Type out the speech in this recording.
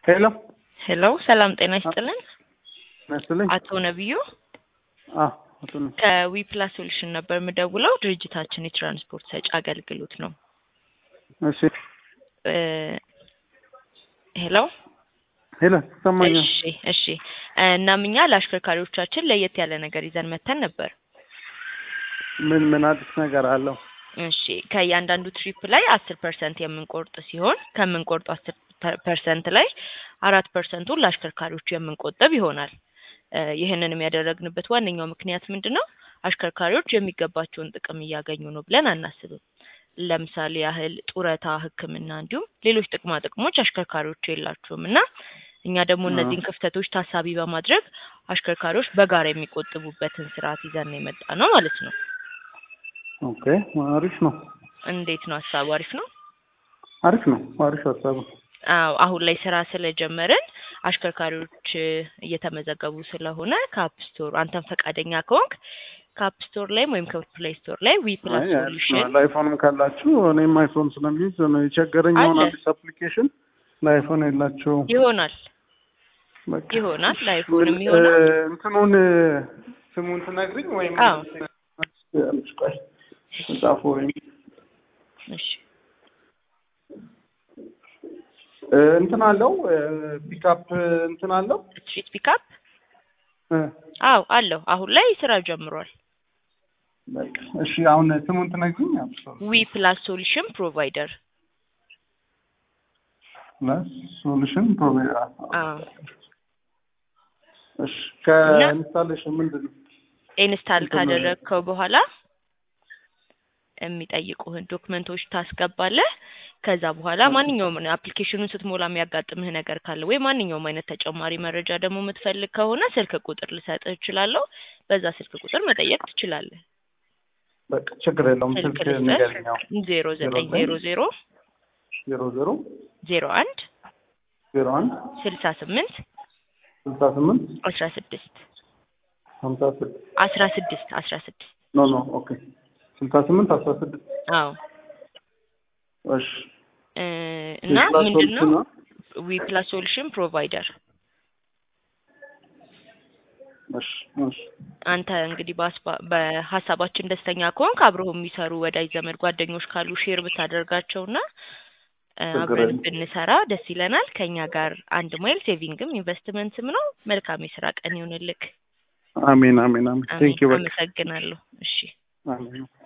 ሄሎ ሄሎ ሰላም ጤና ይስጥልን። መስልኝ አቶ ነብዩ አዎ አቶ ነው። ከዊፕላስ ሶሉሽን ነበር የምደውለው። ድርጅታችን የትራንስፖርት ሰጪ አገልግሎት ነው። እሺ እ ሄሎ ሄሎ ትሰማኛል? እሺ እሺ። እናም እኛ ለአሽከርካሪዎቻችን ለየት ያለ ነገር ይዘን መተን ነበር። ምን ምን አዲስ ነገር አለው? እሺ ከእያንዳንዱ ትሪፕ ላይ አስር ፐርሰንት የምንቆርጥ ሲሆን ከምንቆርጡ አስር ፐርሰንት ላይ አራት ፐርሰንቱን ለአሽከርካሪዎቹ የምንቆጥብ ይሆናል። እ ይህንንም ያደረግንበት ዋነኛው ምክንያት ምንድን ነው? አሽከርካሪዎች የሚገባቸውን ጥቅም እያገኙ ነው ብለን አናስብም። ለምሳሌ ያህል ጡረታ፣ ሕክምና እንዲሁም ሌሎች ጥቅማ ጥቅሞች አሽከርካሪዎቹ የላቸውም እና እኛ ደግሞ እነዚህን ክፍተቶች ታሳቢ በማድረግ አሽከርካሪዎች በጋራ የሚቆጥቡበትን ስርዓት ይዘን ነው የመጣ ነው ማለት ነው። ኦኬ አሪፍ ነው እንዴት ነው ሀሳቡ? አሪፍ ነው። አሪፍ ነው አሪፍ ሀሳብ አዎ አሁን ላይ ስራ ስለጀመርን አሽከርካሪዎች እ እየተመዘገቡ ስለሆነ ከአፕ ስቶር አንተም ፈቃደኛ ከሆንክ ከአፕ ስቶር ላይም ወይም ከፕሌይ ስቶር ላይ ዊ ፕላስ ሶሉሽን ለአይፎንም ካላችሁ እኔም አይፎን ስለሚይዝ ነው የቸገረኝ። አሁን አለ። አዲስ አፕሊኬሽን ለአይፎን የላቸውም። ይሆናል በቃ ይሆናል ለአይፎንም ምን- ይሆናል። እ እንትኑን እ ስሙን ትነግሪኝ ወይም አዎ። ያለች ቆይ ጻፎ ወይም እሺ እ እንትን አለው እ ፒክአፕ እንትን አለው ስትሪት ፒካፕ እ አዎ አለው። አሁን ላይ ስራ ጀምሯል። በቃ እሺ አሁን ስሙን ትነግሪኝ? ዊ ፕላስ ሶሉሽን ፕሮቫይደር ፕላስ ሶሉሽን ፕሮቫይደር አዎ እሺ ከኢንስታሌሽን ምንድን ነው? ኢንስታል እንትን- ካደረግከው በኋላ የሚጠይቁህን ዶክመንቶች ታስገባለህ። ከዛ በኋላ ማንኛውም አፕሊኬሽኑን ስትሞላ የሚያጋጥምህ ነገር ካለ ወይ ማንኛውም አይነት ተጨማሪ መረጃ ደግሞ የምትፈልግ ከሆነ ስልክ ቁጥር ልሰጥህ እችላለሁ። በዛ ስልክ ቁጥር መጠየቅ ትችላለህ። በቃ ችግር የለውም። ስልክ ስልክ ልስጥህ ንገሪኝ። አዎ ዜሮ ዘጠኝ ዜሮ ዜሮ ዜሮ ዜሮ ዜሮ አንድ ዜሮ አንድ ስልሳ ስምንት ስልሳ ስምንት አስራ ስድስት ሀምሳ ስድስት አስራ ስድስት አስራ ስድስት ኖ ኖ ኦኬ ስልሳ ስምንት አስራ ስድስት አዎ እሺ እ እና የፕላስ ምንድን ነው ሶሉሽን ነው? ዊ ፕላስ ሶሉሽን ፕሮቫይደር እሺ እሺ አንተ እንግዲህ በሀስባ- በሀሳባችን ደስተኛ ከሆንክ አብረው የሚሰሩ ወዳጅ ዘመድ ጓደኞች ካሉ ሼር ብታደርጋቸውና እ ችግር አብረን የለም። ብንሰራ ደስ ይለናል። ከኛ ጋር አንድ ማይል ሴቪንግም ኢንቨስትመንትም ነው። መልካም የስራ ቀን ይሁንልክ። አሜን አሜን አሜን። አሜን። ቴንክ ዩ በቃ አመሰግናለሁ። እሺ አሜን